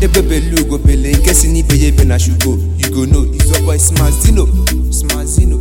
egbebele ugobele nke si n'ibe ya ebe na shugo you go know is your boy smazino smazino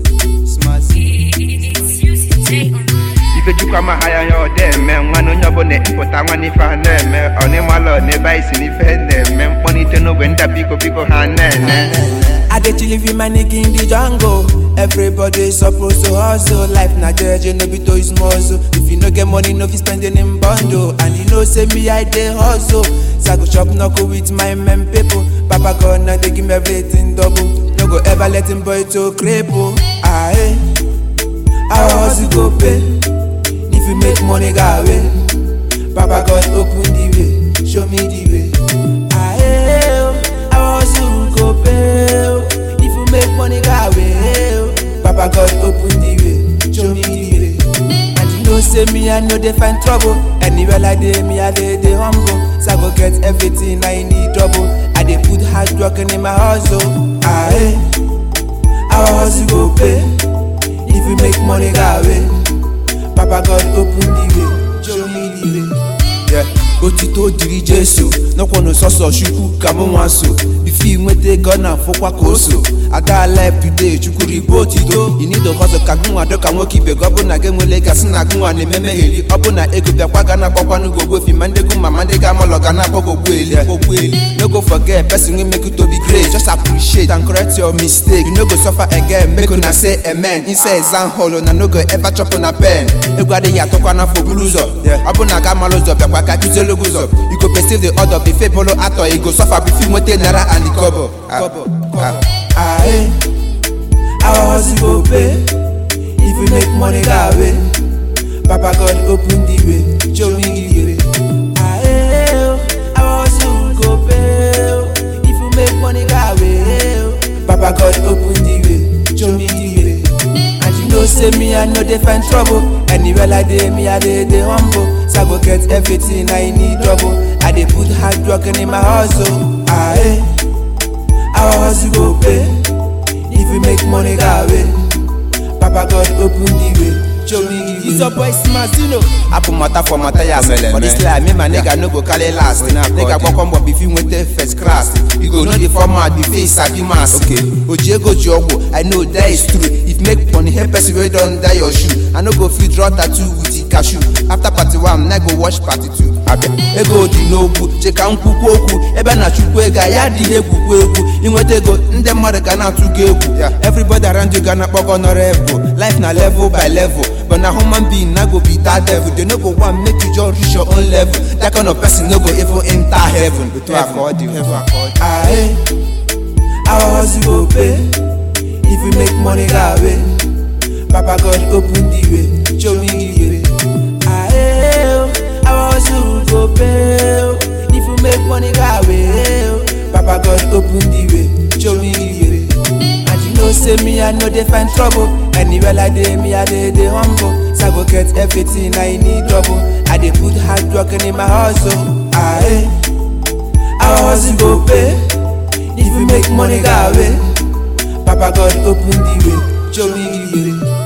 smazino ifechukwu amaha ya ya ọda eme nwanne onye ọbụla ịpụta nwanne ife ha na-eme ọnịmalọ n'ebe anyị si n'ife na-eme mkpọnite n'ogbe ndị biko biko ha na-ene I dey chill with my nigga in the jungle. Everybody supposed to hustle. Life na jeje, no be to is muscle. If you no get money, no fit spending in bundle. And you know, say me, I dey hustle. So I go shop knuckle with my men people. Papa God, now they give me everything double. No go ever let him boy to cripple. Aye, I hustle go pay. If you make money, go away. Papa God, open the way, show me the way. Aye, I hustle go pay. If you make money, go away. Papa God, open the way, show me the way. And you know, say me, I know they find trouble. Anywhere like they, me, I they, they humble. So I go get everything I need double. I they put hard work in my hustle. Aye, I hustle go pay. If you make money, go away. Papa God open the way, show me the way. Yeah. Otito dịrị Jesu n'ọkwanụ sọsọ Chukwu ka mụ nwa so ife inweta ego na afụkwa ka o so aga life today Chukwu ribo otito you need to hustle ka gụnwa dọ ka nwoke ibe gị ọ bụ na gị nwere gasị na gụnwa na-eme megheri ọ bụ na ego bịakwa ga na akpọkwanụ gị ogbofi ma ndị gụ ma ma ndị ga-amalọ ga na-akpọ gị ogbueli ogbueli no go forget person wey make you to be great just appreciate and correct your mistake you no go suffer again make una say amen inside exam hall una no go ever chop una pen egwu adịghị atụkwa n'afọ buru ụzọ ọ bụ na ga amalụ ụzọ bịakwa ka kụzielu gị ụzọ you go perceive the order before bolo atọ you go suffer before nweta naira and kobo Aye, our hustle go pay if you make money go away papa god open the way show me the way Aye, our hustle go pay if you make money go away papa god open the way show me the way and you know say me i no dey find trouble anywhere like dey me i dey dey humble so i go get everything i need double i dey put hard work in my hustle aye our hustle go pay if you make money go away papa god open the way show me the way. It's your boy Smazino. Apple matter for matter ya Amele, For this man. life, me my nigga no go carry last. We not Nigga according. go come up if you went first class. You go know the format, the face, sabi mass. Okay. Ojiego Jogo, I know that is true. If make money, help person wey don die your shoe. I no go fit draw tattoo with the cashew. After party one, I go watch party two. Abia. Ego dị n'okwu, cheka nkwukwu okwu. Ebe na chukwu ego, ya adịghị egwukwu egwu. Inweta ego, ndị mmadụ ga na-atụ gị egwu. Yeah. Everybody around you ga na-akpọ gị honorable. Life na level by level. But na human being na go be that devil. They no go want make you just reach your own level. That kind of person no go even enter heaven. Etu akọ dị. Aye, our hustle go pay. If you make money go away, Papa God open the way, show me the way. Aye, our hustle go pay. If you make money go away, Papa God open the way, show me the way. And you know say me I know they find trouble. Anywhere like dey me I dey dey humble. So I go get everything I need double. I dey put hard work in my hustle. Aye. Our hustle go pay If you make money go away Papa God open the way Show me the way